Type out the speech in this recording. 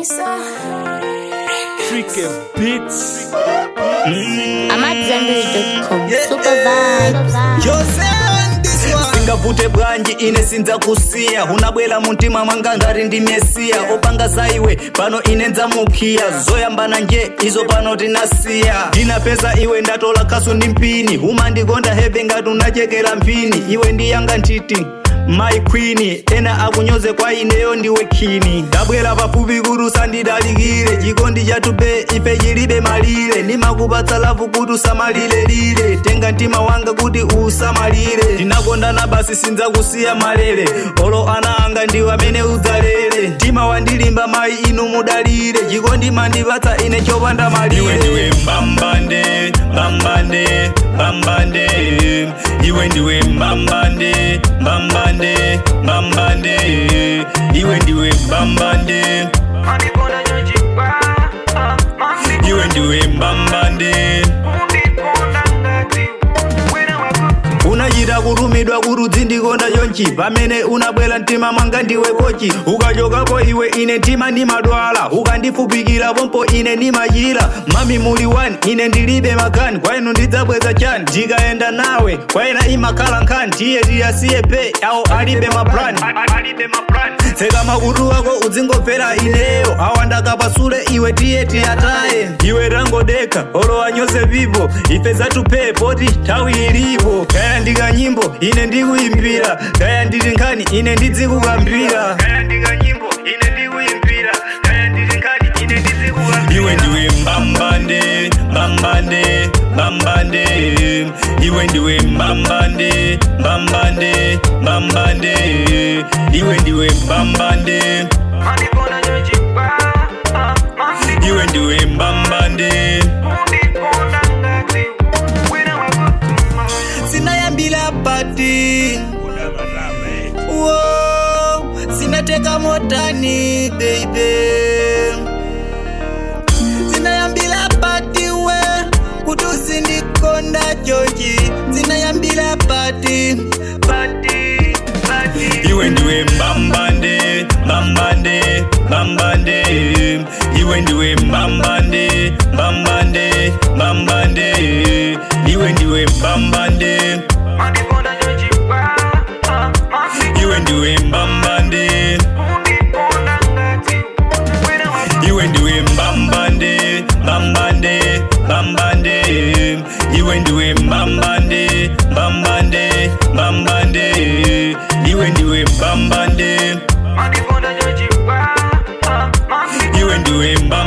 Tricky Beats. I'm at zenbury.com. Super vibes. Jose this one singavute bwanji ine sinza kusiya unabwera muntima mwanga ngati ndi mesiya opanga za iwe pano ine ndzamukhiya zoyambana nje izo pano tinasiya ndinapeza iwe ndatola khasu ndi mpini umandikonda heve ngati unachekera mphini iwe ndiyanga ntiti my queen ena akunyoze kwa ineyo ndiwe khini ndabwera pafupi kuti usandidalikire chikondi chatupe ife chilibe malire ndimakupatsa lavu kuti usamalirelire tenga mtima wanga kuti usamalire tinakondana basi sinzakusiya malere olo ana anga ndiwe amene udzalere mtima wandilimba mayi inu mudalire chikondi mandipatsa ine chopanda malire iwe ndiwe mbambande mbambande mbambande iwe ndiwe mbambande mbambande mbambande iwe ndiwe mbambande iwe ndiwe mbambande unachita kutumidwa kuti udzindikonda chonchi pamene unabwera mtima mwanga ndiwe kochi ukachokapo iwe ine mtima ndimadwala ukandifupikira pompo ine ndimachira mami muli wani ine ndilibe makani kwa inu ndidzabweza chani ndikayenda nawe kwa ina imakhala nkhani tiye tiyasiye pe awo alibe maplani tseka makutu ako udzingomvera ineyo awa ndakapasule iwe tiye tiyataye iwe tangodeka olo anyose pipo ife zatupee poti nthawi ilipo kaya ndikanyimbo ine ndikuyimbira kaya nditi nkhani ine ndidzikukambira iwe ndiwe mbambande mbambande mbambande iwe ndiwe mbambande mbambande mbambande iwe ndiwe mbambande iwe ndiwe mbambande sinayambila pati Wow, sinateka motani baby zinayambila pati we kuti usindikonda chochi zinayambila pati pati pati iwe ndiwe mbambande mbambande mbambande iwe ndiwe mbambande mbambande mbambande iwe ndiwe mbambande iwe ndiwe mbambande iwe ndiwe mbambande mbambande mbambande iwe ndiwe mbambande mbambande mbambande iwe ndiwe mbambande iwe ndiwe mbambande